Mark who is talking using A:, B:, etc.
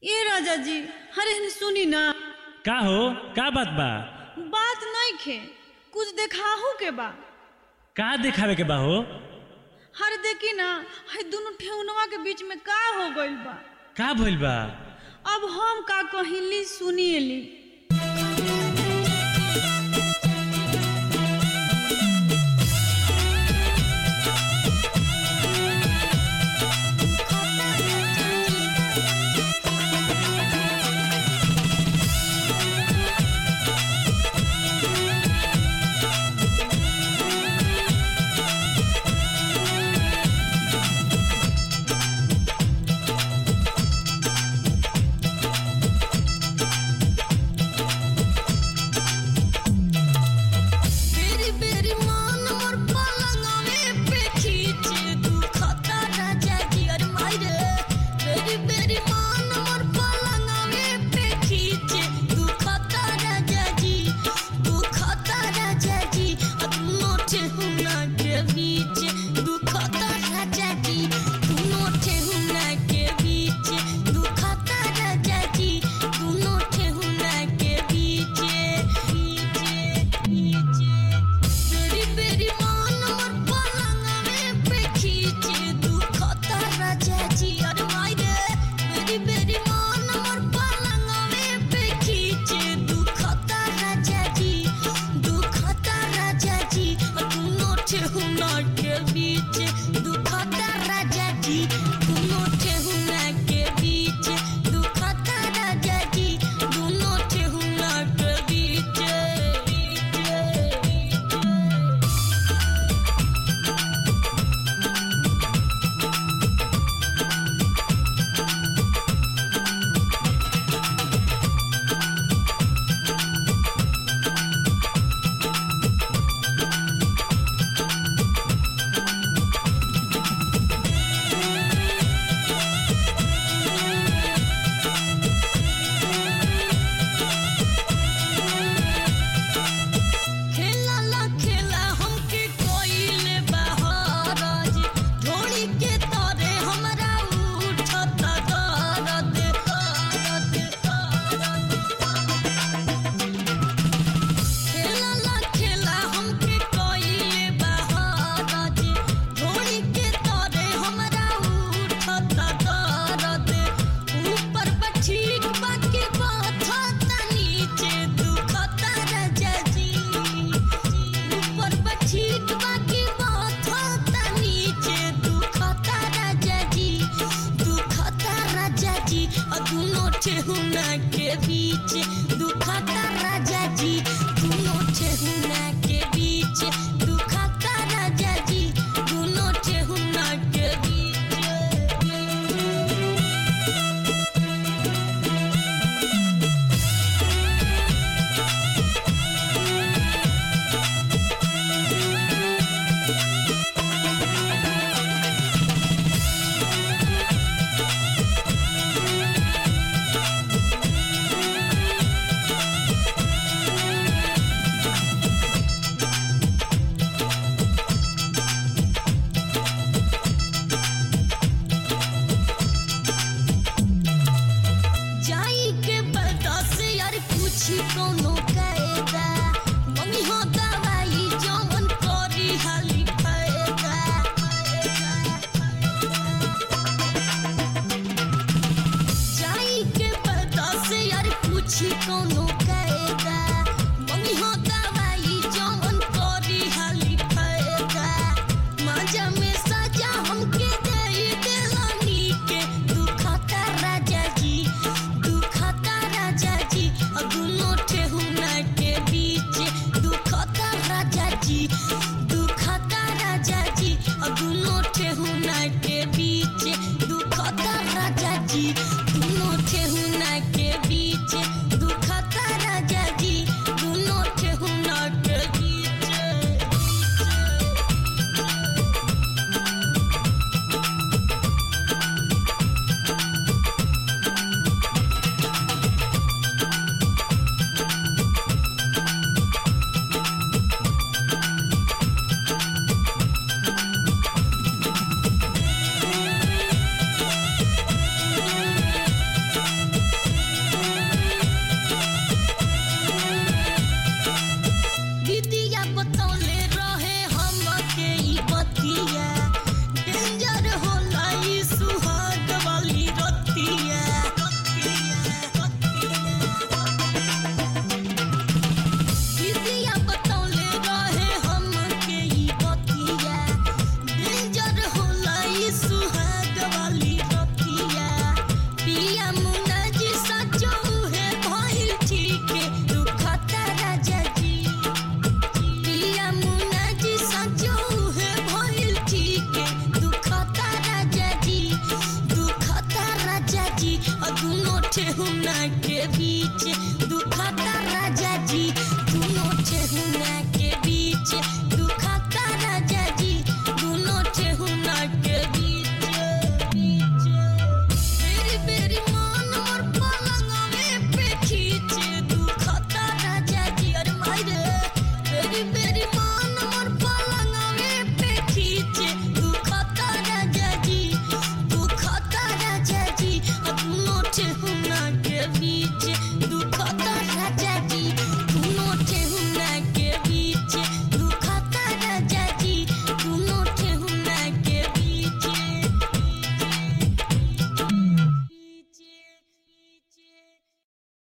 A: ए राजा जी अरे सुनी ना
B: का हो का बात बा
A: बात नहीं खे कुछ देखाहू के बा
B: का दिखावे के बा हो
A: हर देखी ना है दोनों ठेहुनवा के बीच में का हो गइल बा
B: का भइल बा
A: अब हम का कहिली सुनिएली
C: बेरी बेरी मान मोर पलंगवे पे खींचे दुखता राजा जी अरे मायरे बेरी बेरी मान मोर पलंगवे पे खींचे दुखता राजा जी दुखता राजा जी अब नोटे हुना के बीच दुखता राजा जी नोटे हुना के बीच दुखता राजा जी नोटे हुना के बीच बेरी बेरी मान मोर पलंगवे पे खींचे दुखता राजा जी अरे मायरे बेरी बेरी मान मोर पलंगवे पे खींचे दुखता राजा जी दुखता राजा जी दोनों ठेहुना के बीच दुखता राजा जी दोनों ठेहुना के बीच दुखता राजा जी दोनों ठेहुना के बीच खेला ला खेला हमके कोइले बहाराज ढोली के तारे हमरा उठत दर्द दर्द खेला ला खेला हमके कोइले बहाराज ढोली के तारे हमरा उठत दर्द ऊपर बठीक बाकी बात नीचे दुखता राजा जी ऊपर बठीक बाकी बात नीचे दुखता राजा जी दुखता राजा जी और दोनों ठेहुना के बीच दुखता राजा जी दोनों ठेहुना के बीच दुखता राजा जी दोनों ठेहुना के बीच जाई के बता से यार पूछी कोनो कायदा मम्मी हो दवाई जवन करी हाली फायदा जाई के बता से यार पूछी कोनो कायदा मम्मी हो दवाई जवन करी हाली फायदा माजा में सजा हमके दे देलानी के दुखता राजा जी दुखता राजा जी और दोनों ठेहुना के बीच दुखता राजा जी दुखता राजा जी और दोनों ठेहुना के बीच दुखता राजा जी दोनों ठेहुना के बीच दुखता ठेहुना के बीच दुखता राजा जी